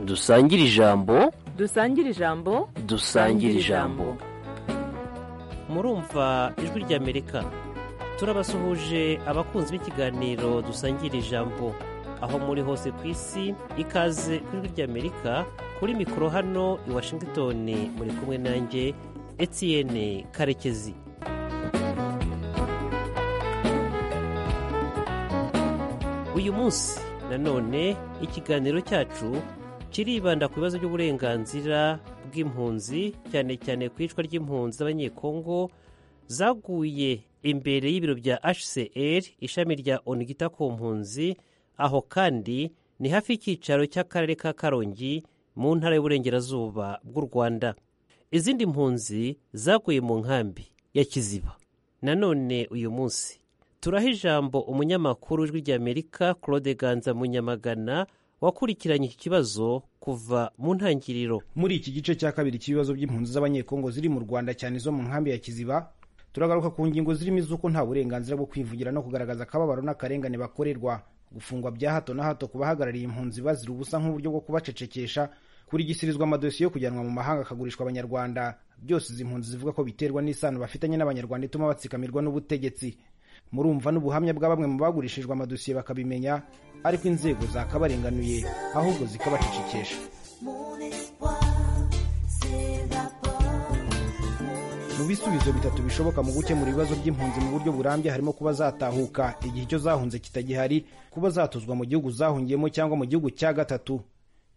dusangire ijambo dusangire ijambo dusangire ijambo murumva ijwi ry'amerika turabasuhuje abakunzi b'ikiganiro dusangira ijambo aho muri hose ku isi ikaze ku ijwi ry'amerika kuri mikoro hano i washington muri kumwe nanjye etienne karekezi uyu munsi nanone ikiganiro cyacu kiribanda ku bibazo by'uburenganzira bw'impunzi cyane cyane ku iyicwa ry'impunzi z'abanyekongo zaguye imbere y'ibiro bya hcr ishami rya onigita ku mpunzi aho kandi ni hafi y'icyicaro cy'akarere ka karongi mu ntara y'uburengerazuba bw'u rwanda izindi mpunzi zaguye mu nkambi ya kiziba nanone uyu munsi turaha ijambo umunyamakuru w'ijwi ry'amerika claude ganza munyamagana wakurikiranye iki kibazo kuva mu ntangiriro muri iki gice cya kabiri cy'ibibazo by'impunzi z'abanyekongo ziri mu rwanda cyane zo mu nkambi ya kiziba turagaruka ku ngingo zirimo iz'uko nta burenganzira bwo kwivugira no kugaragaza akababaro n'akarengane bakorerwa gufungwa bya hato na hato ku bahagarariye impunzi bazira ubusa nk'uburyo bwo kubacecekesha kurigisirizwa amadosiye yo kujyanwa mu mahanga akagurishwa abanyarwanda byose izi mpunzi zivuga ko biterwa n'isano bafitanye n'abanyarwanda ituma batsikamirwa n'ubutegetsi murumva n'ubuhamya bwa bamwe mu bagurishijwe amadosiye bakabimenya ariko inzego zakabarenganuye ahubwo zikabacecekesha Mon espoir s'évapore. mu bisubizo bitatu bishoboka mu gukemura ibibazo by'impunzi mu buryo burambye harimo kuba zatahuka igihe icyo zahunze kitagihari kuba zatuzwa mu gihugu zahungiyemo cyangwa mu gihugu cya gatatu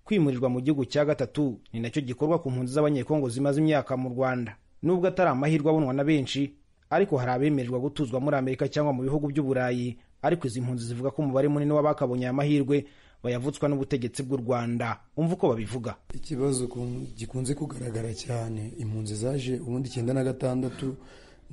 kwimurirwa mu gihugu cya gatatu ni nacyo gikorwa ku mpunzi z'abanyekongo zimaze imyaka mu rwanda nubwo atari amahirwe abonwa na benshi ariko hari abemererwa gutuzwa muri amerika cyangwa mu bihugu by'uburayi ariko izi mpunzi zivuga ko umubare munini w'abakabonye aya mahirwe bayavutswa n'ubutegetsi bw'u rwanda umva uko babivuga ikibazo ku- gikunze kugaragara cyane impunzi zaje ubundi icyenda na gatandatu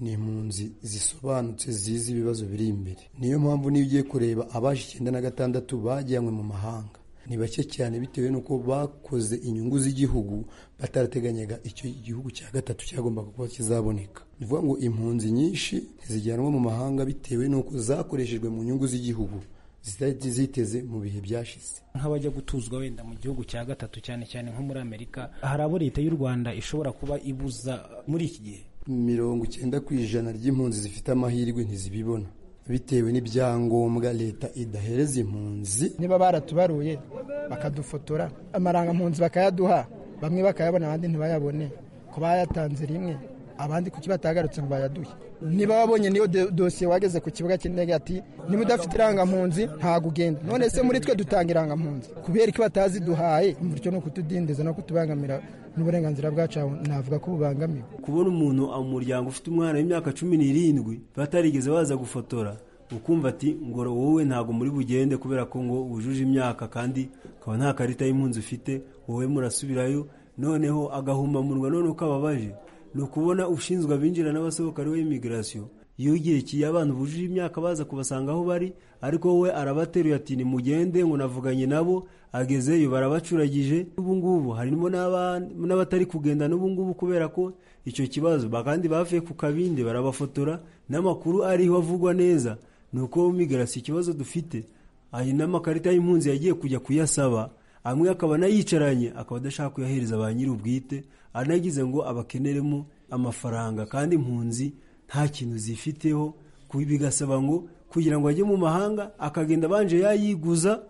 ni impunzi zisobanutse zizi ibibazo biri imbere niyo mpamvu niyo ugiye kureba abaje icyenda na gatandatu bajyanywe mu mahanga ni bake cyane bitewe n'uko bakoze inyungu z'igihugu batarateganyaga icyo igihugu cya gatatu cyagombaga kuba kizaboneka ni ukuvuga ngo impunzi nyinshi ntizijyanwa mu mahanga bitewe n'uko zakoreshejwe mu nyungu z'igihugu zitari ziteze mu bihe byashize nk'abajya gutuzwa wenda mu gihugu cya gatatu cyane cyane nko muri amerika hari abo leta y'u rwanda ishobora kuba ibuza muri iki gihe mirongo icyenda ku ijana ry'impunzi zifite amahirwe ntizibibona bitewe n'ibyangombwa leta idahereza impunzi niba baratubaruye bakadufotora amarangampunzi bakayaduha bamwe bakayabona abandi ntibayabone ko bayatanze rimwe abandi kuki batagarutse ngo bayaduhe niba wabonye niyo do- dosiye wageze ku kibuga cy'indege ati niba udafite irangampunzi ntago ugenda none se muri twe dutanga irangampunzi kubera ko bataziduhaye bityo ni ukutudindiza no kutubangamira n'uburenganzira bwacu aho navuga ko bubangamiwe kubona umuntu mu muryango ufite umwana w'imyaka cumi n'irindwi batarigeze baza gufotora ukumva ati ngo wowe ntabwo muri bugende kubera ko ngo wujuje imyaka kandi ukaba nta karita y'impunzi ufite wowe murasubirayo noneho agahumamunwa noneho kababaje ni ukubona ushinzwe abinjira n'abasohoka ariwe imigirasiyo yugirikiye abantu bujuje imyaka baza kubasanga aho bari ariko wowe arabateruye ati nimugende ngo navuganye nabo agezeyo barabacuragije ubu ngubu harimo n'aba- n'abatari kugenda n'ubu ngubu kubera ko icyo kibazo kandi bavuye ku kabindi barabafotora n'amakuru ariho avugwa neza ni uko migarasi ikibazo dufite ayo n'amakarita y'impunzi yagiye kujya kuyasaba amwe akaba anayicaranye akaba adashaka kuyahereza ba nyir'ubwite anagize ngo abakeneremo amafaranga kandi impunzi nta kintu zifiteho ku- bigasaba ngo kugira ngo ajye mu mahanga akagenda abanje yayiguza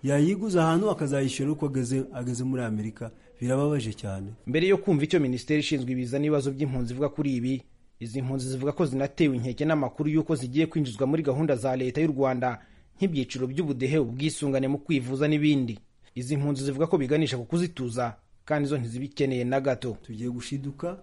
yayiguza ahantu akazayishyura uko ageze ageze muri amerika birababaje cyane mbere yo kumva icyo minisiteri ishinzwe ibiza n'ibibazo by'impunzi ivuga kuri ibi izi mpunzi zivuga ko zinatewe inkeke n'amakuru y'uko zigiye kwinjizwa muri gahunda za leta y'u rwanda nk'ibyiciro by'ubudehe ubwisungane mu kwivuza n'ibindi izi mpunzi zivuga ko biganisha ku kuzituza kandi zo ntizibikeneye na gato tugiye gushiduka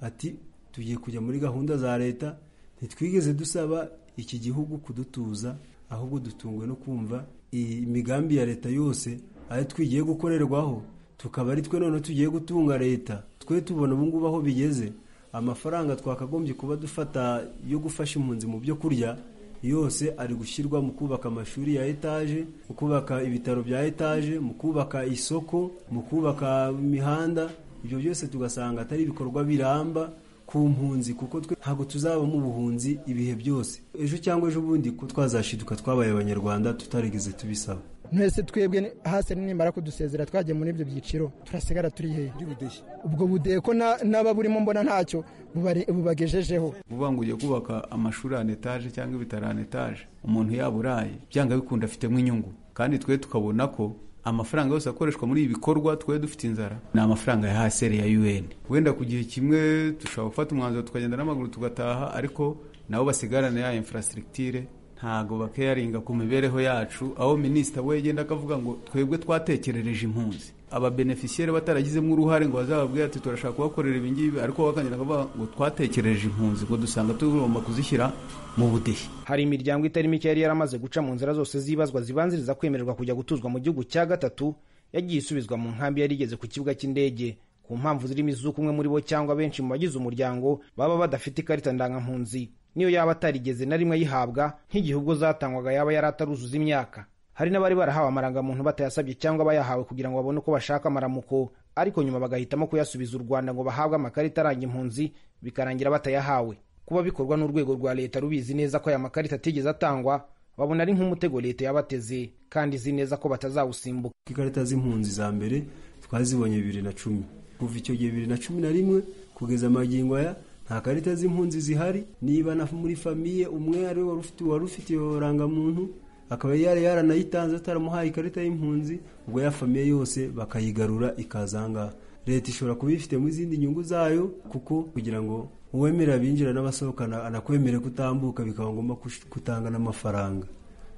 ati tugiye kujya muri gahunda za leta ntitwigeze dusaba iki gihugu kudutuza ahubwo dutungwe no kumva imigambi ya leta yose ayo twigiye gukorerwaho tukaba ari twe noneho tugiye gutunga leta twe tubona ubu ngubu aho bigeze amafaranga twakagombye kuba dufata yo gufasha impunzi mu byo kurya yose ari gushyirwa mu kubaka amashuri ya etaje mu kubaka ibitaro bya etaje mu kubaka isoko mu kubaka imihanda ibyo byose tugasanga atari ibikorwa biramba ku mpunzi kuko twe ntabwo tuzaba mu buhunzi ibihe byose ejo cyangwa ejo bundi ko twazashiduka twabaye abanyarwanda tutarigeze tubisaba mwese twebwe ni- hasi nimara kudusezera twagiye muri ibyo byiciro turasigara turi hehe by'ubudehe ubwo budehe ko na- n'aba burimo mbona ntacyo bubari- bubagejejeho vuba ngo ugiye kubaka amashuri an etaje cyangwa ibitaro an etaje umuntu yaba uraye byanga bikunda afitemo inyungu kandi twe tukabona ko amafaranga yose akoreshwa muri ibi bikorwa twe dufite inzara ni amafaranga ya haseri ya un wenda ku gihe kimwe dushobora gufata umwanzuro tukagenda n'amaguru tugataha ariko nabo basigarana ya infrastructure ntago bakeyaringa ku mibereho yacu aho minisita we yagenda akavuga ngo twebwe twatekerereje impunzi ababenefisiyeri bataragizemo uruhare ngo bazababwire ati turashaka kubakorera ibi ngibi ariko bo bakongera bakavuga ngo twatekerereje impunzi ngo dusanga tugomba kuzishyira mu budehe hari imiryango itari mike yari yaramaze guca mu nzira zose zibazwa zibanziriza kwemererwa kujya gutuzwa mu gihugu cya gatatu yagiye isubizwa mu nkambi yari igeze ku kibuga cy'indege ku mpamvu zirimo izuka umwe muri bo cyangwa benshi mu bagize umuryango baba badafite ikarita ndangampunzi niyo yaba atarigeze na rimwe ayihabwa nk'igihe ubwo zatangwaga yaba yari ataruzuza imyaka hari n'abari barahawe amarangamuntu batayasabye cyangwa bayahawe kugira ngo babone uko bashaka amaramuko ariko nyuma bagahitamo kuyasubiza u rwanda ngo bahabwe amakarita aranga impunzi bikarangira batayahawe kuba bikorwa n'urwego rwa leta rubizi neza ko aya makarita atigeze atangwa babona ari nk'umutego leta yabateze kandi izi neza ko batazawusimbuka ikarita z'impunzi za mbere twazibonye bibiri na cumi kuva icyo gihe bibiri na cumi na rimwe kugeza amagingo aya nta karita z'impunzi zihari niba na muri famiye umwe ari we wari ufite- wari ufite iyo rangamuntu akaba yari yaranayitanze ataramuhaye ikarita y'impunzi ubwo ya famiye yose bakayigarura ikaza aha ngaha leta ishobora kuba ifitemo izindi nyungu zayo kuko kugira ngo uwemera abinjira n'abasohokana anakwemere kutambuka bikaba ngombwa kush- kutanga n'amafaranga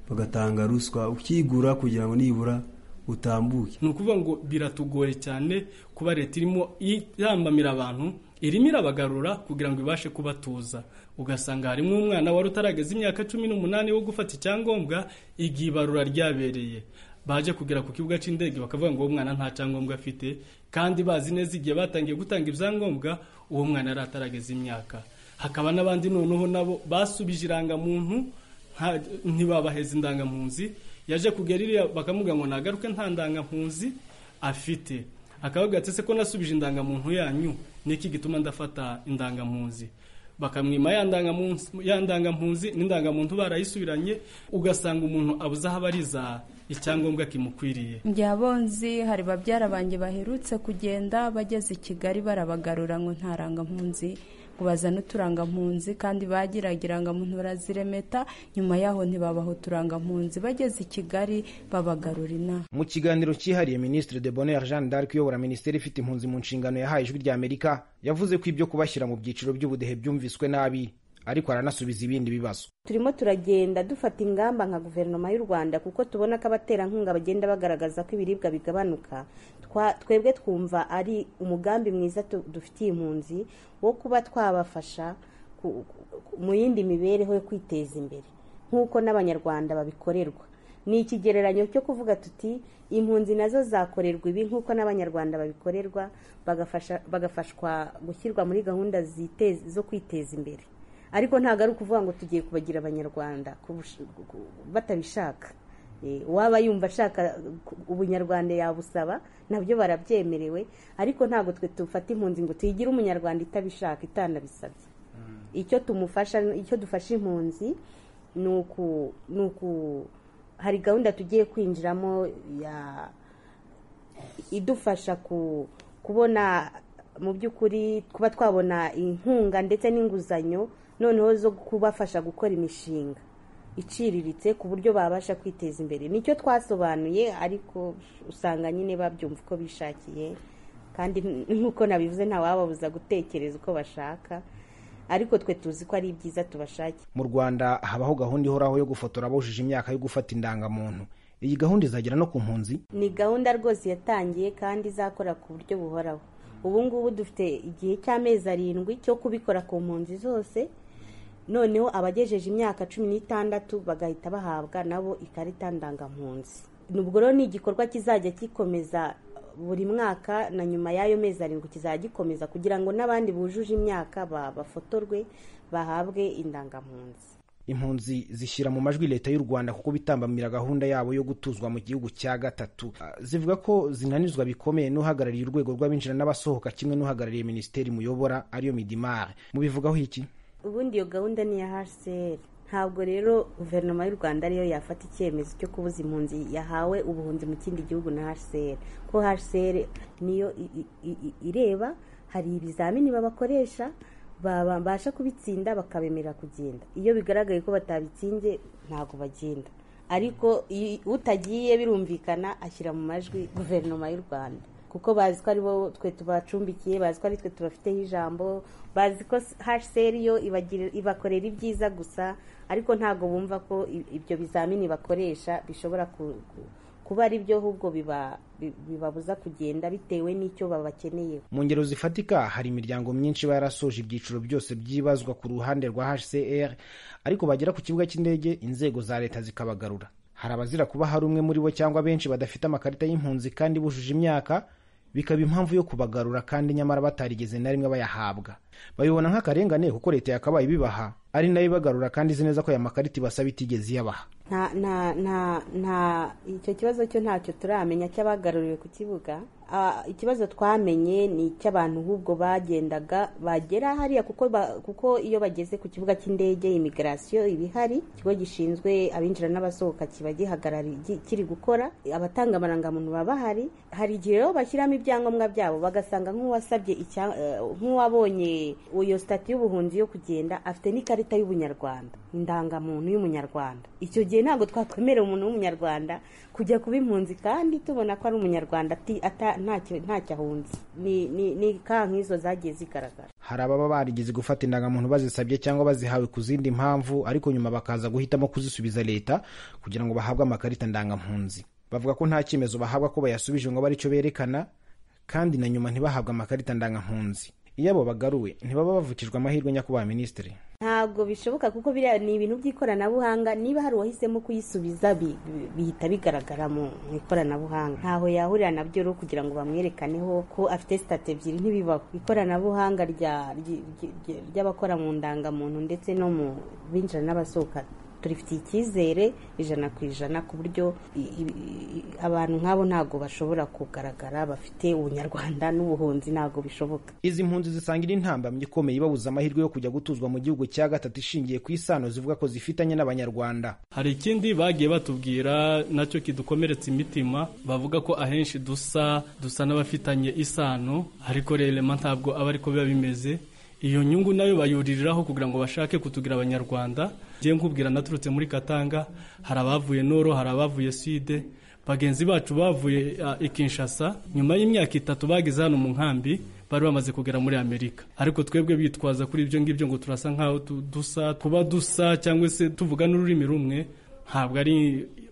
bagatanga ruswa ukigura kugira ngo nibura utambuke ni ukuvuga ngo biratugoye cyane kuba leta irimo irambamira abantu irimo irabagarura kugira ngo ibashe kubatuza ugasanga harimo umwana wari utarageza imyaka cumi n'umunani wo gufata icyangombwa igihe ibarura ryabereye baje kugera ku kibuga cy'indege bakavuga ngo uwo mwana nta cyangombwa afite kandi bazi neza igihe batangiye gutanga ibyangombwa uwo mwana yari atarageza imyaka hakaba n'abandi noneho nabo basubije irangamuntu nta- ntibabaheza indangampunzi yaje kugera iriya bakamuga ngo nagaruke nta ndangampunzi afite akavuga ati ese ko nasubije indangamuntu yanyu niki gituma ndafata indangampunzi bakamwima ya ndangamunsi- ya ndangampunzi n'indangamuntu barayisubiranye ugasanga umuntu abuze aho abariza icyangombwa kimukwiriye njyabonzi hari babyara banjye baherutse kugenda bageze i kigali barabagarura ngo nta rangampunzi ngo bazane uturangampunzi kandi bagiraga irangamuntu baraziremeta nyuma yaho ntibabaha uturangampunzi bageze i kigali babagarura inaha mu kiganiro cyihariye minisitiri de bonheur jeanne d'arc uyobora minisiteri ifite impunzi mu nshingano yahaye ijwi rya amerika yavuze ko ibyo kubashyira mu byiciro by'ubudehe byumviswe nabi ariko aranasubiza ibindi bibazo turimo turagenda dufata ingamba nka guverinoma y'u rwanda kuko tubona ko abaterankunga bagenda bagaragaza ko ibiribwa bigabanuka Twa- twebwe twumva ari umugambi mwiza tu- dufitiye impunzi wo kuba twabafasha ku- ku- mu yindi mibereho yo kwiteza imbere nk'uko n'abanyarwanda babikorerwa ni ikigereranyo cyo kuvuga tuti impunzi nazo zakorerwa ibi nk'uko n'abanyarwanda babikorerwa bagafasha- bagafashwa gushyirwa muri gahunda zite- zo kwiteza imbere ariko ntabwo ari ukuvuga ngo tugiye kubagira abanyarwanda kubush- ku- ku- batabishaka Eh, uwaba yumva ashaka ku- ubunyarwanda yabusaba nabyo barabyemerewe ariko ntabwo twe tufata impunzi ngo tuyigire umunyarwanda itabishaka itanabisabye icyo tumufasha icyo dufasha impunzi ni uku ni uku hari gahunda tugiye kwinjiramo ya idufasha ku kubona mu by'ukuri kuba twabona inkunga ndetse n'inguzanyo noneho zo kubafasha gukora imishinga iciriritse ku buryo babasha kwiteza imbere nicyo twasobanuye ariko usanga nyine babyumva uko bishakiye kandi nk'uko nabivuze ntawababuza gutekereza uko bashaka ariko twe tuzi ko ari byiza tubashakira mu rwanda habaho gahunda ihoraho yo gufotora abujije imyaka yo gufata indangamuntu iyi gahunda izagera no ku mpunzi ni gahunda rwose yatangiye kandi izakora ku buryo buhoraho ubu ngubu dufite igihe cy'amezi arindwi cyo kubikora ku mpunzi zose noneho abagejeje imyaka cumi n'itandatu bagahita bahabwa nabo ikarita ndangampunzi nubwo rero ni igikorwa kizajya gikomeza buri mwaka na nyuma y'ayo mezi arindwi kizajya gikomeza kugira ngo n'abandi bujuje imyaka ba- bafotorwe bahabwe indangampunzi impunzi zishyira mu majwi leta y'u rwanda kuko bitambamira gahunda yabo yo gutuzwa mu gihugu cya gatatu Ah, zivuga ko zinanizwa bikomeye n'uhagarariye urwego rw'abinjira n'abasohoka kimwe n'uhagarariye minisiteri muyobora ariyo midimar mubivugaho iki ubundi iyo gahunda ni iya hcr ntabwo rero guverinoma y'u rwanda ariyo yafata icyemezo cyo kubuza impunzi yahawe ubuhunzi mu kindi gihugu na hcr ko hcr niyo i- i- i- ireba hari ibizamini babakoresha babasha kubitsinda bakabemerera kugenda iyo bigaragaye ko batabitsinze ntabwo bagenda ariko i- utagiye birumvikana ashyira mu majwi guverinoma y'u rwanda kuko bazi ko aribo twe tubacumbikiye bazi ko ari twe tubafiteho ijambo bazi ko hcr yo ibagira- ibakorera ibyiza gusa ariko ntabwo bumva ko i- ibyo bizamini bakoresha bishobora ku- ku- kuba ari byo ahubwo biba- bi- bibabuza kugenda bitewe n'icyo babakeneye mu ngero zifatika hari imiryango myinshi iba yarasoje ibyiciro byose byibazwa ku ruhande rwa hcr ariko bagera ku kibuga cy'indege inzego za leta zikabagarura hari abazira kuba hari umwe muri bo cyangwa benshi badafite amakarita y'impunzi kandi bujuje imyaka bikaba impamvu yo kubagarura kandi nyamara batarigeze na rimwe bayahabwa babibona nk'akarengane kuko leta yakabaye ibibaha ari nayo ibagarura kandi izi neza ko aya makarita ibasaba itigeze iyabaha nta nta nta nta icyo kibazo cyo ntacyo turamenya cy'abagaruriwe ku kibuga Ah, ikibazo twamenye ni icy'abantu ahubwo bagendaga bagera hariya kuko ba- kuko iyo bageze ku kibuga cy'indege imigarasiyo iba ihari ikigo gishinzwe abinjira n'abasohoka kiba gihagarari gi- kiri gukora abatanga amarangamuntu baba bahari hari igihe rero bashyiramo ibyangombwa byabo bagasanga nk'uwasabye icya- eh, nk'uwabonye iyo sitati y'ubuhunzi yo kugenda afite n'ikarita y'ubunyarwanda indangamuntu y'umunyarwanda icyo gihe ntabwo twakwemerera umuntu w'umunyarwanda kujya kuba impunzi kandi tubona ko ari umunyarwanda ati- ata- ntacyo ntacyo ahunze ni ni- ni ka nk'izo zagiye zigaragara hari ababa barigeze gufata indangamuntu bazisabye cyangwa bazihawe ku zindi mpamvu ariko nyuma bakaza guhitamo kuzisubiza leta kugira ngo bahabwe amakarita ndangampunzi bavuga ko nta cyemezo bahabwa ko bayasubije ngo abe aricyo berekana kandi na nyuma ntibahabwe amakarita ndangampunzi iyo abo bagaruwe ntibaba bavukijwe amahirwe nyakubahwa minisitiri ntabwo bishoboka kuko biriya ni ibintu by'ikoranabuhanga niba hari uwahisemo kuyisubiza bi- bi- bihita bigaragara mu mu ikoranabuhanga ntaho yahurira nabyo rero kugira ngo bamwerekaneho ko afite sitati ebyiri ntibibaho ikoranabuhanga rya- ryi- ryi- ryi- ry'abakora mu ndangamuntu ndetse no mu binjira n'abasohoka turifitiye icyizere ijana ku ijana ku buryo i- i- i- abantu nk'abo ntabwo bashobora kugaragara bafite ubunyarwanda n'ubuhunzi ntabwo bishoboka izi mpunzi zisangira intambamyi ikomeye ibabuza amahirwe yo kujya gutuzwa mu gihugu cya gatatu ishingiye ku isano zivuga ko zifitanye n'abanyarwanda hari ikindi bagiye batubwira nacyo kidukomeretsa imitima bavuga ko ahenshi dusa dusa n'abafitanye isano ariko rerema ntabwo aba ariko biba bimeze iyo nyungu nayo bayuririraho kugira ngo bashake kutugira abanyarwanda ngiye nkubwira naturutse muri katanga hari abavuye noro hari abavuye swide bagenzi bacu bavuye ah, i kinshasa nyuma y'imyaka itatu bageze hano mu nkambi bari bamaze kugera muri amerika ariko twebwe bitwaza kuri ibyo ngibyo ngo turasa nk'aho tu- dusa kuba dusa cyangwa se tuvuga n'ururimi rumwe ntabwo ari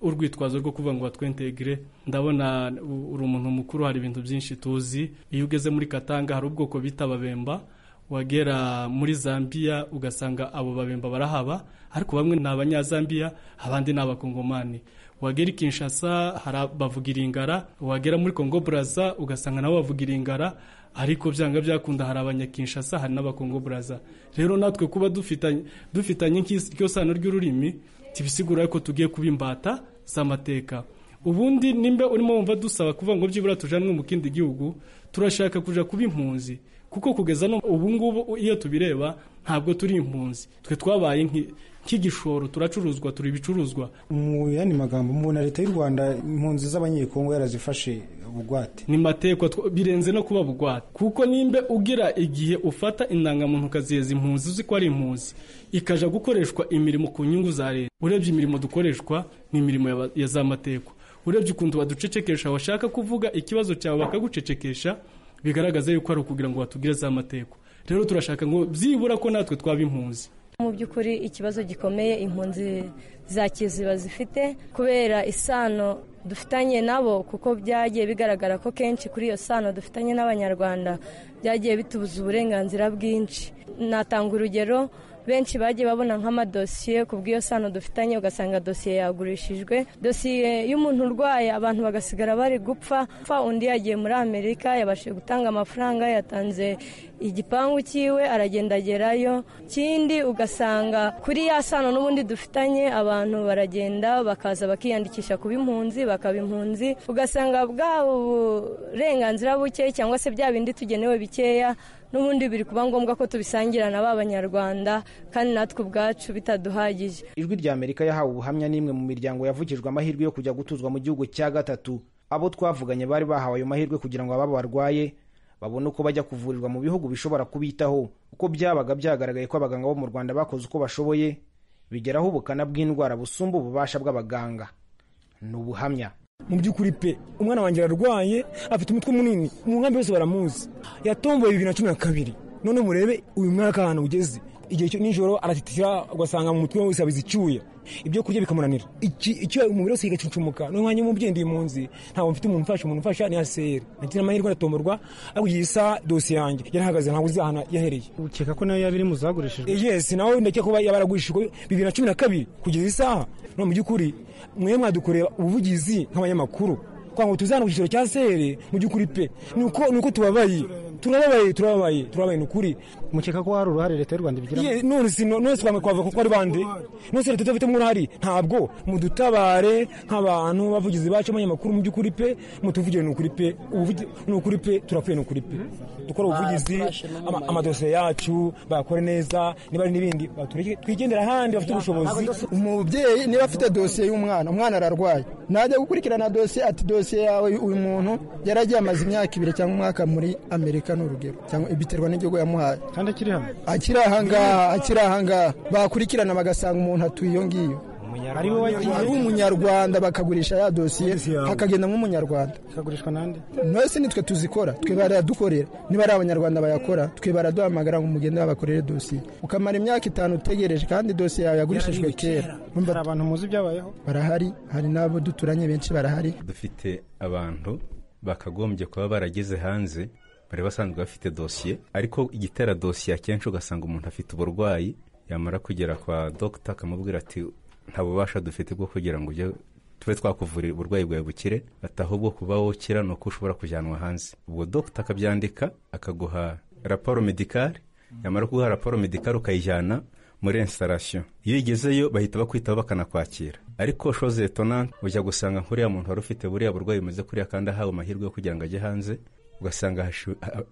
urwitwazo rwo kuvuga ngo batwentegire ndabona u- uri umuntu mukuru hari ibintu byinshi tuzi iyo ugeze muri katanga hari ubwoko bita ababemba wagera muri zambia ugasanga abo babemba barahaba ariko bamwe ni abanyazambiya abandi ni abakongomani wagera i kinshasa hari abavuga iringara wagera muri kongo buraza ugasanga nabo bavuga iringara ariko byanga byakunda hari abanyakinshasa hari n'abakongo buraza rero natwe kuba dufitanye dufitanye nk'is- iryo sano ry'ururimi tibisigura ko tugiye kuba imbata z'amateka ubundi nimba urimo wumva dusaba kuvuga ngo byibura tujanwe mu kindi gihugu turashaka kuja kuba impunzi kuko kugeza no ubu ngubu iyo tubireba ntabwo turi impunzi twe twabaye nk'i- nk'igishoro turacuruzwa turi ibicuruzwa mu yandi magambo mubona leta y'u rwanda impunzi z'abanyekongo yarazifashe bugwate ni matekwa tw- birenze no kuba bugwate kuko nimbe ugira igihe ufata indangamuntu ukaziheza impunzi uzi ko ari impunzi ikaja gukoreshwa imirimo ku nyungu za leta urebye imirimo dukoreshwa ni imirimo ya ba- ya za matekwa urebye ukuntu baducecekesha washaka kuvuga ikibazo cyawe bakagucecekesha bigaragaza yuko ari ukugira ngo batugire za matekwa rero turashaka ngo byibura ko natwe twaba impunzi mu by'ukuri ikibazo gikomeye impunzi za kiziba zifite kubera isano dufitanye nabo kuko byagiye bigaragara ko kenshi kuri iyo sano dufitanye n'abanyarwanda byagiye bitubuza uburenganzira bwinshi natanga urugero benshi bagiye babona nk'amadosiye ku bw'iyo sano dufitanye ugasanga dosiye yagurishijwe dosiye y'umuntu urwaye abantu bagasigara bari gupfa Upfa undi yagiye muri amerika yabashije gutanga amafaranga yatanze igipangu cyiwe aragenda agerayo ikindi ugasanga kuri ya sano n'ubundi dufitanye abantu baragenda bakaza bakiyandikisha kuba impunzi bakaba impunzi ugasanga bwa burenganzira buke cyangwa se bya bindi tugenewe bikeya n'ubundi biri kuba ngombwa ko tubisangira na ba banyarwanda kandi natwe ubwacu bitaduhagije ijwi rya amerika yahawe ubuhamya n'imwe mu miryango yavugijwe amahirwe yo kujya gutuzwa mu gihugu cya gatatu abo twavuganye bari bahawe ayo mahirwe kugira ngo ababa barwaye babone uko bajya kuvurirwa mu bihugu bishobora kubitaho uko byabaga byagaragaye ko abaganga bo mu rwanda bakoze uko bashoboye bigeraho ubukana bw'indwara busumba ububasha bw'abaganga ni ubuhamya mu by'ukuri pe umwana wanjye ararwaye afite umutwe munini mu nkambi bose baramuzi yatomboye bibiri na cumi na kabiri none murebe uyu mwaka ahantu ugeze igihe cyo nijoro aratitira ugasanga mu mutwe wese abize icyuya ibyo kurya bikamunanira icyo umubiri wose kigacucumuka niyo mwanya w'umubyeyi ndi impunzi ntabwo mfite umuntu umfasha umuntu umfasha ni aseri nagira amahirwe aratomborwa ariko igihe isa dosiye yanjye yarahagaze ntabwo uzi ahantu yahereye ukeka ko nayo yaba iri mu zagurishijwe yes nawe ndakeka kuba yaba yaragurishijwe bibiri na cumi na kabiri kugeza isaha no mu by'ukuri mwe mwadukorera ubuvugizi nk'abanyamakuru kwa ngo tuzana ku cyiciro cya seri mu by'ukuri pe ni uko tubabaye turababaye turababaye turababaye ni ukuri mukeka ko hari uruhare leta y'u rwanda ibigiramo none si none si kwamwe kwavuga ko ari bande none si leta idafitemo uruhare ntabwo mudutabare nk'abantu bavugizi bacu abanyamakuru mu by'ukuri pe mutuvugire ni ukuri pe ni ukuri pe turapfuye ni ukuri pe dukora ubuvugizi amadosiye yacu bakore neza niba ari n'ibindi twigendera ahandi bafite ubushobozi umubyeyi niba afite dosiye y'umwana umwana ararwaye najya gukurikirana dosiye ati dosiye dosiye yawe uyu muntu yaragiye amaze imyaka ibiri cyangwa umwaka muri amerika ni urugero cyangwa biterwa n'igihugu yamuhaye kandi akiri hano akiri ahangaha akiri ahangaha bakurikirana bagasanga umuntu atuye iyo ngiyo ari umunyarwanda bakagurisha ya dosiye hakagenda nk'umunyarwanda ikagurishwa n'andi mwese nitwe tuzikora twe baradukorera niba ari abanyarwanda bayakora twe baraduhamagara ngo mugende babakorere dosiye ukamara imyaka itanu utegereje kandi dosiye yawe yagurishijwe kera hari abantu muzi ibyabayeho barahari hari n'abo duturanye benshi barahari dufite abantu bakagombye kuba barageze hanze bari basanzwe bafite dosiye ariko igitera dosiye akenshi ugasanga umuntu afite uburwayi yamara kugera kwa dogita akamubwira ati nta bubasha dufite bwo kugira ngo ujye tube twakuvurira uburwayi bwawe bukire ati ahubwo kuba wokira ni uko ushobora kujyanwa hanze ubwo dogita akabyandika akaguha raporo medikari yamara kuguha raporo medikari ukayijyana muri instarasiyo iyo ugezeyo bahita bakwitaho bakanakwakira ariko shoze tonante ujya gusanga nk'uriya muntu wari ufite buriya burwayi bumeze kuriya kandi ahawe amahirwe yo kugira ngo ajye hanze ugasanga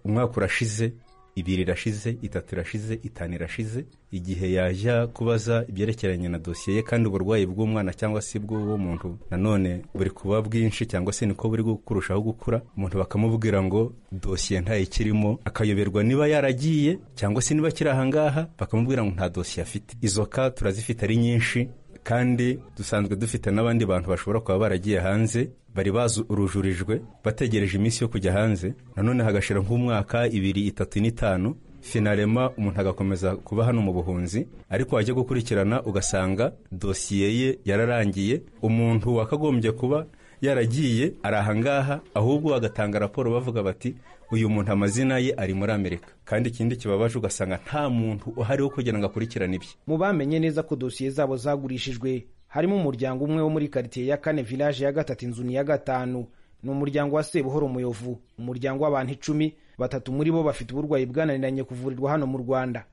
umwaka urashize ibiri irashize itatu irashize itanu irashize igihe yajya kubaza ibyerekeranye na dosiye ye kandi uburwayi bw'umwana cyangwa se bw'uwo muntu nanone buri kuba bwinshi cyangwa se niko buri kurushaho gukura umuntu bakamubwira ngo dosiye ntayikirimo akayoberwa niba yaragiye cyangwa se niba akiri ahangaha bakamubwira ngo nta dosiye afite izo ka turazifite ari nyinshi kandi dusanzwe dufite n'abandi bantu bashobora kuba baragiye hanze bari barujurijwe bategereje iminsi yo kujya hanze nanone hagashira nk'umwaka ibiri itatu n'itanu finarema umuntu agakomeza kuba hano mu buhunzi ariko wajya gukurikirana ugasanga dosiye ye yararangiye umuntu wakagombye kuba yaragiye ari ahangaha ahubwo bagatanga raporo bavuga bati uyu muntu amazina ye ari muri amerika kandi ikindi kibabaje ugasanga nta muntu uhari wo kugira ngo akurikirane ibye mu bamenye neza ko dosiye zabo zagurishijwe harimo umuryango umwe wo muri karitsiye ya kane village ya gatatu inzu ni iya gatanu ni umuryango wa sebuhoro umuyovu umuryango w'abantu icumi batatu muri bo bafite uburwayi bwananiranye kuvurirwa hano mu rwanda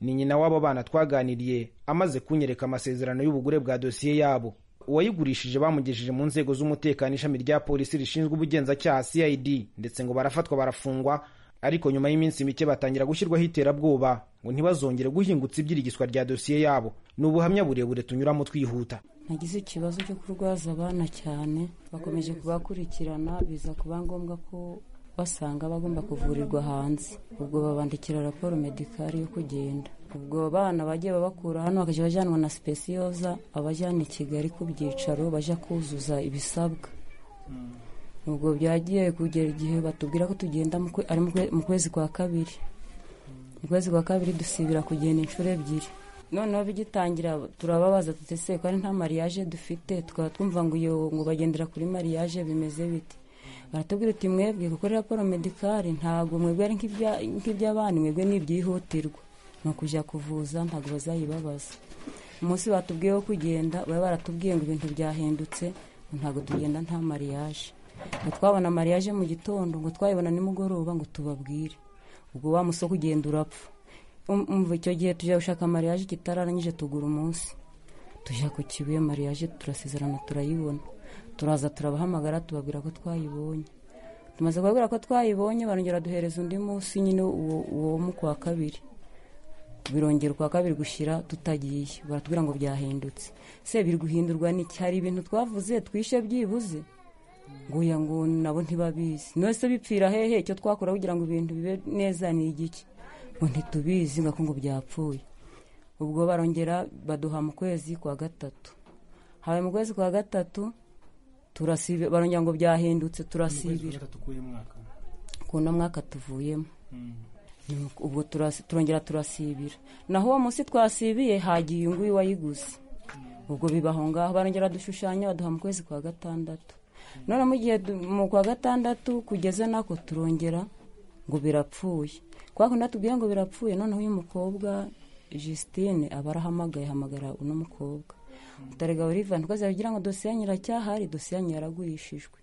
ni nyina w'abo bana twaganiriye amaze kunyereka amasezerano y'ubugure bwa dosiye yabo uwayigurishije bamugejeje mu nzego z'umutekano ishami rya polisi rishinzwe ubugenzacyaha cid ndetse ngo barafatwa barafungwa ariko nyuma y'iminsi mike batangira gushyirwaho iterabwoba ngo ntibazongere guhingutsa ibyirirgiswa rya dosiye yabo ni ubuhamya burebure tunyuramo twihuta nagize ikibazo cyo kurwaza abana cyane bakomeje kubakurikirana biza kuba ngombwa ko basanga bagomba kuvurirwa hanze ubwo babandikira raporo medikari yo kugenda ubwo bana bagiye babakura hano bakajya bajyanwa na sipesiyoza abajyana i kigali ku byicaro bajya kuzuza ibisabwa ubwo byagiye kugera igihe batubwira ko tugenda ari mu kwezi kwa kabiri mu kwezi kwa kabiri dusibira kugenda inshuro ebyiri noneho bigitangira turababaza tutese ko ari nta mariage dufite tukaba twumva ngo iyo ngo bagendera kuri mariage bimeze biti baratubwira uti mwebwe gukora raporo medikari ntabwo mwebwe ari nk'iby'abandi mwebwe ni ibyihutirwa ni ukujya kuvuza ntabwo bazayibabaza umunsi batubwiyeho kugenda baba baratubwiye ngo ibintu byahindutse ntabwo tugenda nta mariage ngo twabona mariage mu gitondo ngo twayibona nimugoroba ngo tubabwire ubwo wa musoko ugenda urapfa umva icyo gihe tujya gushaka mariage kitararangije tugura umunsi tujya ku kibuye mariage turasezerana turayibona turaza turabahamagara tubabwira ko twayibonye tumaze kubabwira ko twayibonye barongera duhereza undi munsi nyine uwo uwo wo mu kwa kabiri birongera ukwa kabiri gushyira tutagiye baratubwira ngo byahindutse se biri guhindurwa n'iki hari ibintu twavuze twishe byibuze nguya ngo nabo ntibabizi nose bipfira hehe icyo twakora kugira ngo ibintu bibe neza ni igiki ngo ntitubizi ngo ngo byapfuye ubwo barongera baduha mu kwezi kwa gatatu habaye mu kwezi kwa gatatu turasibe barongera ngo byahindutse turasibira ku no mwaka tuvuyemo ubwo turongera turasibira naho uwo munsi twasibiye hagiye uyu nguyu wayiguze ubwo bibaho ngaho barongera dushushanya baduha mu kwezi kwa gatandatu none mu gihe mu kwa gatandatu kugeze nako turongera ngo birapfuye kwa kundi tubwiye ngo birapfuye noneho uyu mukobwa Justine aba arahamagaye ahamagara uno mukobwa utarega olivan uko yagira ngo dosiye yanyu iracyahari dosiye yanyu yaragurishijwe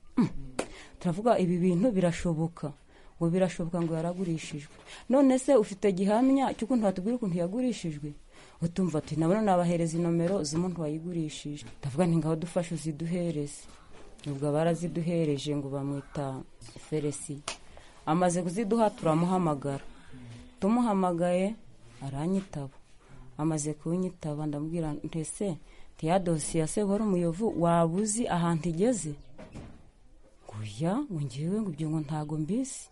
turavuga ibi bintu birashoboka ngo birashoboka ngo yaragurishijwe none se ufite gihamya cy'ukuntu watubwira ukuntu yagurishijwe utumva ati nabona nabahereza inomero z'umuntu wayigurishije ndavuga nti ngaho dufashe uziduhereze ubwo baraziduhereje ngo bamwita feresi amaze kuziduha turamuhamagara tumuhamagaye aranyitaba amaze kunyitaba ndamubwira ntese ntiya dosiye se wari umuyovu waba uzi ahantu igeze guya ngewe ngo ibyo ngo ntago mbisi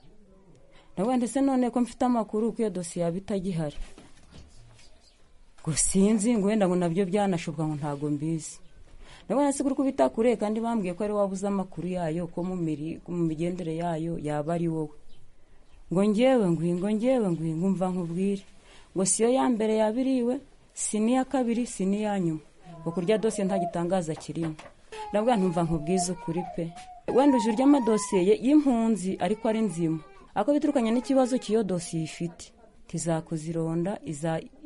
ndavuga ndetse none ko mfite amakuru ko iyo dosiye yaba itagihari ngo sinzi ngo wenda ngo nabyo byanashoboka ngo ntago mbizi ndabona nasi kuri kubita kure kandi bambwiye ko ari wabuze amakuru yayo ko mu migendere yayo yaba ari wowe ngo ngewe nguye ngo ngewe nguye ngo mva nkubwire ngo siyo ya mbere yabiriwe si n'iya kabiri si n'iya nyuma ngo kurya dosiye nta gitangaza kirimo ndavuga ntumva nkubwize ukuri pe wenda uje urya amadosiye y'impunzi ariko ari nzima ako biturukanye n'ikibazo cy'iyo dosiye ifite tizakuzironda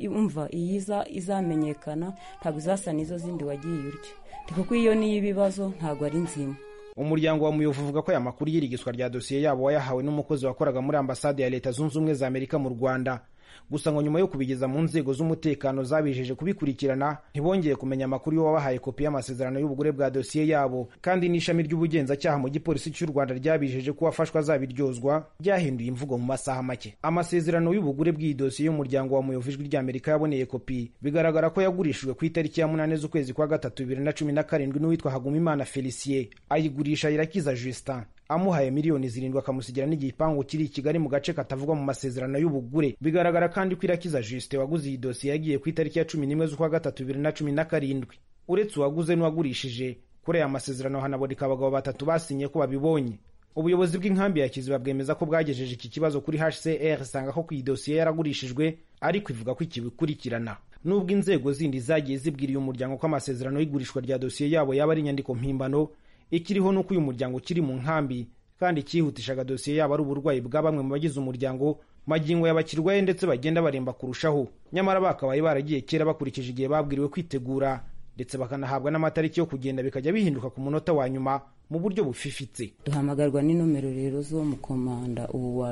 umva iyi izamenyekana ntabwo izasa n'izo zindi wagiye urya kuko iyo niyo ibibazo ntabwo ari nzima umuryango wa muyovu uvuga ko aya makuru y'irigizwa rya dosiye yabo wayahawe n'umukozi wakoraga muri ambasade ya leta zunze ubumwe za amerika mu rwanda gusa ngo nyuma yo kubigeza mu nzego z'umutekano zabijeje kubikurikirana ntibongeye kumenya amakuru y'uwo wabahaye kopi y'amasezerano y'ubugure bwa dosiye yabo kandi n'ishami ry'ubugenzacyaha mu gipolisi cy'u rwanda ryabijeje ko uwafashwe azabiryozwa ryahinduye imvugo mu masaha make amasezerano y'ubugure bw'iyi dosiye y'umuryango wa muyovu ijwi ry'amerika yaboneye kopi bigaragara ko yagurishijwe ku itariki ya munani z'ukwezi kwa gatatu bibiri na cumi na karindwi n'uwitwa hagumimana felicien ayigurisha irakiza justin amuhaye miliyoni zirindwi akamusigira n'igipangu kiri i kigali mu gace katavugwa mu masezerano y'ubugure bigaragara kandi ko irakiza jusite waguze iyi dosiye yagiye ku itariki ya cumi n'imwe z'ukwa gatatu bibiri na cumi na karindwi uretse uwaguze n'uwagurishije kuri aya masezerano hanaboneka abagabo batatu basinye ko babibonye ubuyobozi bw'inkambi ya kiziba bwemeza ko bwagejeje iki kibazo kuri hcr isanga ko ku iyi dosiye yaragurishijwe ariko ivuga ko ikibikurikirana nubwo inzego zindi zagiye zibwira uyu muryango ko amasezerano y'igurishwa rya dosiye yabo yaba ari inyandiko mpimbano ikiriho ni uko uyu muryango ukiri mu nkambi kandi ikihutishaga dosiye yabo ari uburwayi bwa bamwe mu bagize umuryango magingo yabakirwaye ndetse bagenda baremba kurushaho nyamara bakabaye baragiye kera bakurikije igihe babwiriwe kwitegura ndetse bakanahabwa n'amatariki yo kugenda bikajya bihinduka ku munota wa nyuma mu buryo bufifitse duhamagarwa n'inomero rero zo mu komanda ubu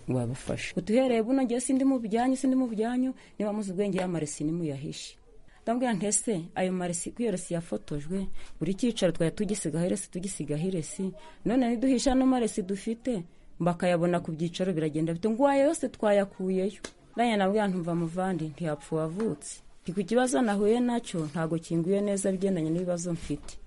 wabafashe utuhereye buno ngewe sindi mu byanyu sindi mu byanyu niba muzi ubwenge y'amaresi nimuyahishe ndabwira ntese ayo maresi ko iyo resi yafotojwe buri cyicaro twari tugisigaho iresi tugisigaho iresi none ntiduhisha ano maresi dufite bakayabona ku byicaro biragenda bito ngo ayo yose twayakuyeyo ndanya nabwira ntumva muvandi ntiyapfa uwavutse ndi ku kibazo nahuye nacyo ntabwo kinguye neza bigendanye n'ibibazo mfite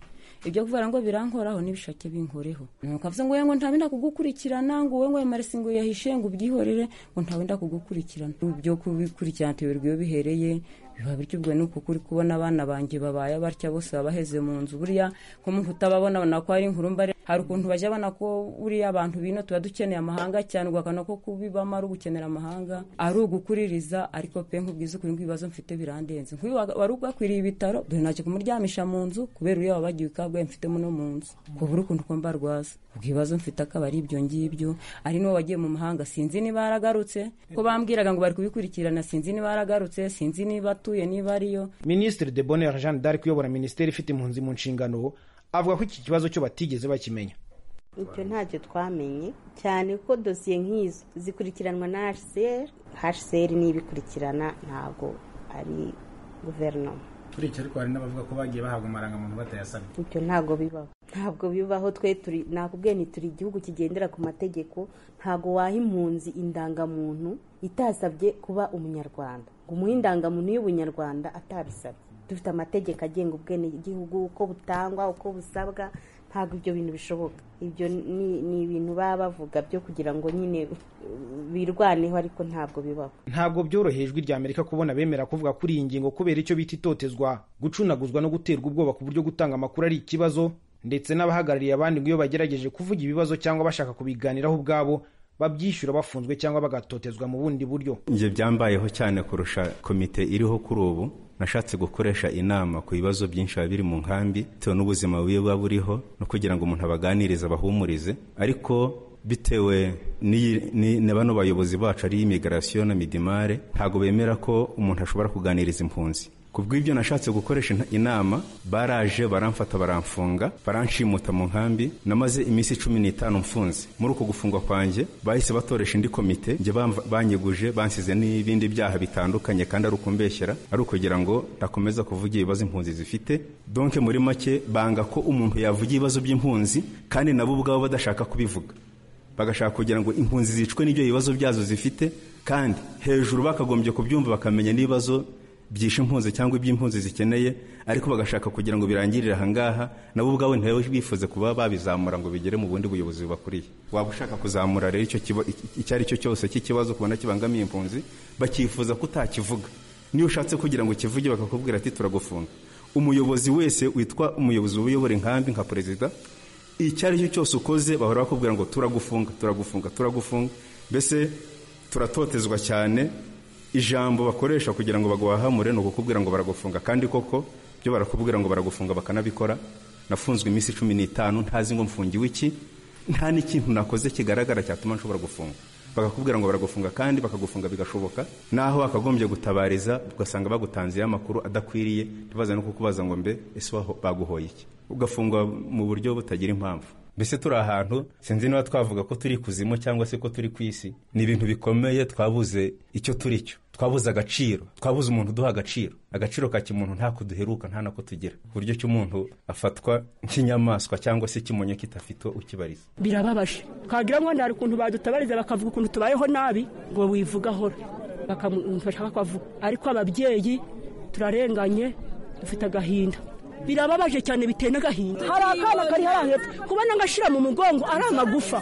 ibyo kuvuga ngo birankoraho n'ibishake binkoreho nukavuze ngo ngo ntawe ndakugukurikirana ngo wowe ngo ayo maresi ngo yahishe ngo ubyihorere ngo ntawe ndakugukurikirana ibyo kubikurikirana tuyoberwa iyo bihereye biba bityo ubwo ni uko kuri kubona abana banjye babaye batya bose baba baheze mu nzu buriya ko umuntu utababona ko ari inkuru mbare hari ukuntu bajya babona ko buriya abantu bino tuba dukeneye amahanga cyane ugakana ko kubibamo ari ugukenera amahanga ari ugukuririza ariko pe nkubwiza ukuri nk'ibibazo mfite birandenze nk'uyu wari ugakwiriye ibitaro dore ntacyo kumuryamisha mu nzu kubera uriya wabagiye ukabwaye mfitemo no mu nzu kubura ukuntu ko mbarwaza ubwo ibibazo mfite akaba ari ibyo ngibyo ari n'uwo wagiye mu mahanga sinzi niba yaragarutse ko bambwiraga ngo bari kubikurikirana sinzi niba yaragarutse sinzi niba atuye niba ariyo minisitiri de bonheur jean d'arc uyobora minisiteri ifite impunzi mu nshingano avuga ko iki kibazo cyo batigeze bakimenya ibyo ntacyo twamenye cyane ko dosiye nk'izo zikurikiranwa na hcr hcr niyo ibikurikirana ntabwo ari guverinoma uretse ariko hari n'abavuga ko bagiye bahabwa amarangamuntu batayasabye ibyo ntabwo bibaho ntabwo bibaho twe turi nakubwiye ni turi igihugu kigendera ku mategeko ntabwo waha impunzi indangamuntu itasabye kuba umunyarwanda ngo umuhe indangamuntu y'ubunyarwanda atabisabye dufite amategeko agenga ubwenegihugu uko butangwa uko busabwa ntabwo ibyo bintu bishoboka ibyo ni ni ibintu baba bavuga byo kugira ngo nyine birwaneho ariko ntabwo bibaho ntabwo byoroheye ijwi rya amerika kubona abemera kuvuga kuri iyi ngingo kubera icyo bita itotezwa gucunaguzwa no guterwa ubwoba ku buryo gutanga amakuru ari ikibazo ndetse n'abahagarariye abandi ngo iyo bagerageje kuvuga ibibazo cyangwa bashaka kubiganiraho ubwabo babyishyura bafunzwe cyangwa bagatotezwa mu bundi buryo njye byambayeho cyane kurusha komite iriho kuri ubu nashatse gukoresha inama ku bibazo byinshi biba biri mu nkambi bitewe n'ubuzima bubi buba buriho no kugira ngo umuntu abaganirize abahumurize ariko bitewe na bano bayobozi bacu ariyo imigarasiyo na midimare ntabwo bemera ko umuntu ashobora kuganiriza impunzi ku bw'ibyo nashatse gukoresha inama baraje baramfata baramfunga baranshimuta mu nkambi namaze iminsi cumi n'itanu mfunze muri uko gufungwa kwanjye bahise batoresha indi komite njye banyeguje bansize n'ibindi byaha bitandukanye kandi ari ukumbeshyera ari ukugira ngo ntakomeza kuvuga ibibazo impunzi zifite donke muri make banga ko umuntu yavuga ibibazo by'impunzi kandi nabo ubwabo badashaka kubivuga bagashaka kugira ngo impunzi zicwe n'ibyo bibazo byazo zifite kandi hejuru bakagombye kubyumva bakamenya n'ibibazo byishe impunzi cyangwa iby'impunzi zikeneye ariko bagashaka kugira ngo birangirire ahangaha nabo ubwabo ntawe bifuze kuba babizamura ngo bigere mu bundi buyobozi bubakuriye waba ushaka kuzamura rero icyo ari cyo cyose cy'ikibazo kubona kibangamiye impunzi bakifuza ko utakivuga niyo ushatse kugira ngo kivuge bakakubwira ati turagufunga umuyobozi wese witwa umuyobozi w'ubuyobora inkambi nka perezida icyo ari cyo cyose ukoze bahora bakubwira ngo turagufunga turagufunga turagufunga mbese turatotezwa cyane ijambo bakoresha kugira ngo baguhahamure ni ukukubwira ngo baragufunga kandi koko byo barakubwira ngo baragufunga bakanabikora nafunzwe iminsi cumi n'itanu ntazi ngo mfungiwe iki nta n'ikintu nakoze kigaragara cyatuma nshobora gufunga bakakubwira ngo baragufunga kandi bakagufunga bigashoboka naho wakagombye gutabariza ugasanga bagutanzeho amakuru adakwiriye ntibaze no kukubaza ngo mbe ese baguhoye iki ugafungwa mu buryo butagira impamvu mbese turi ahantu sinzi niba twavuga ko turi kuzimu cyangwa se ko turi ku isi ni ibintu bikomeye twabuze icyo turi cyo twabuze agaciro twabuze umuntu uduha agaciro agaciro ka kimuntu ntako duheruka nta nako tugira ku buryo cy'umuntu afatwa nk'inyamaswa cyangwa se ikimonyo kitafite ukibariza birababaje twagira ngo hari ukuntu badutabariza bakavuga ukuntu tubayeho nabi ngo wivugahora bakamufasha bakavuga ariko ababyeyi turarenganye dufite agahinda birababaje cyane biteye n'agahinda hari akana kari hariya hepfo kubona agashyira mu mugongo ari amagufa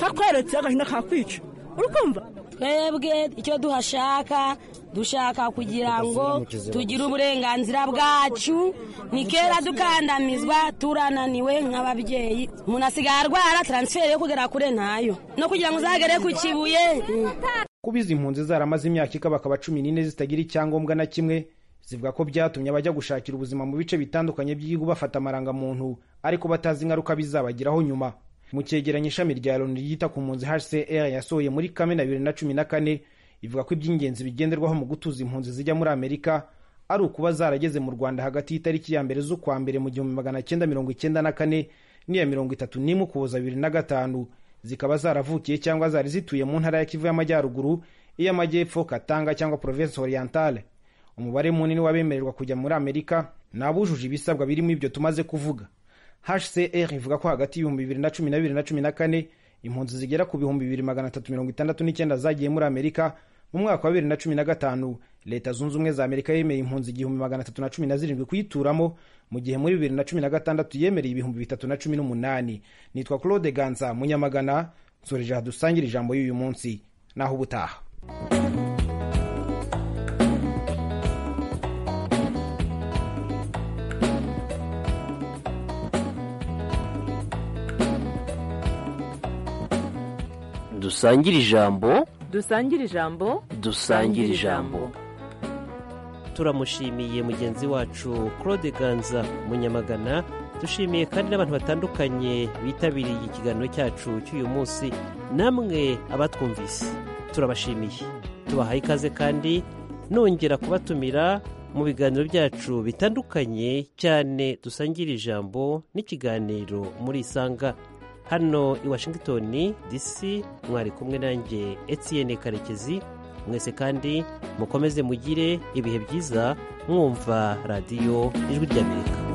kakweretse agahinda kakwica uri kumva twebwe icyo duhashaka dushaka kugira ngo tugire uburenganzira bwacu ni kera dukandamizwa turananiwe nk'ababyeyi umuntu asigaye arwara taransiferi yo kugera kure ntayo no kugira ngo uzagere ku kibuye kuba izi mpunzi zaramaze imyaka ikabakaba cumi n'ine zitagira icyangombwa na kimwe zivuga ko byatumye abajya gushakira ubuzima mu bice bitandukanye by'igihugu bafata amarangamuntu ariko batazi ingaruka bizabagiraho nyuma mu cyegeranyo ishami rya loni ryita ku mpunzi hcr yasohoye muri kamena bibiri na cumi na kane ivuga ko iby'ingenzi bigenderwaho mu gutuza impunzi zijya muri amerika ari ukuba zarageze mu rwanda hagati y'itariki ya mbere z'ukwa mbere mu gihumbi magana cyenda mirongo icyenda na kane n'iya mirongo itatu n'imwe ukuboza bibiri na gatanu zikaba zaravukiye cyangwa zari zituye mu ntara ya kivu y'amajyaruguru iy'amajyepfo katanga cyangwa province orientale umubare munini w'abemererwa kujya muri amerika ni abujuje ibisabwa birimo ibyo tumaze kuvuga hcr ivuga ko hagati y'ibihumbi bibiri na cumi na bibiri na cumi na kane impunzi zigera ku bihumbi bibiri magana atatu mirongo itandatu n'icyenda zagiye muri amerika mu mwaka wa bibiri na cumi na gatanu leta zunze ubumwe za amerika yemeye impunzi igihumbi magana atatu na cumi na zirindwi kuyituramo mu gihe muri bibiri na cumi na gatandatu yemereye ibihumbi bitatu na cumi n'umunani nitwa claude ganza munyamagana nsoreje aha dusangira ijambo y'uyu munsi naho ubutaha dusangire ijambo dusangire ijambo dusangire ijambo turamushimiye mugenzi wacu claude ganza munyamagana dushimiye kandi n'abantu batandukanye bitabiriye ikiganiro cyacu cy'uyu munsi namwe abatwumvise turabashimiye tubahaye ikaze kandi nongera kubatumira mu biganiro byacu bitandukanye cyane dusangira ijambo n'ikiganiro muri isanga hano i washington dc mwari kumwe nanjye etienne karekezi mwese kandi mukomeze mugire ibihe byiza mwumva radiyo ijwi ry'amerika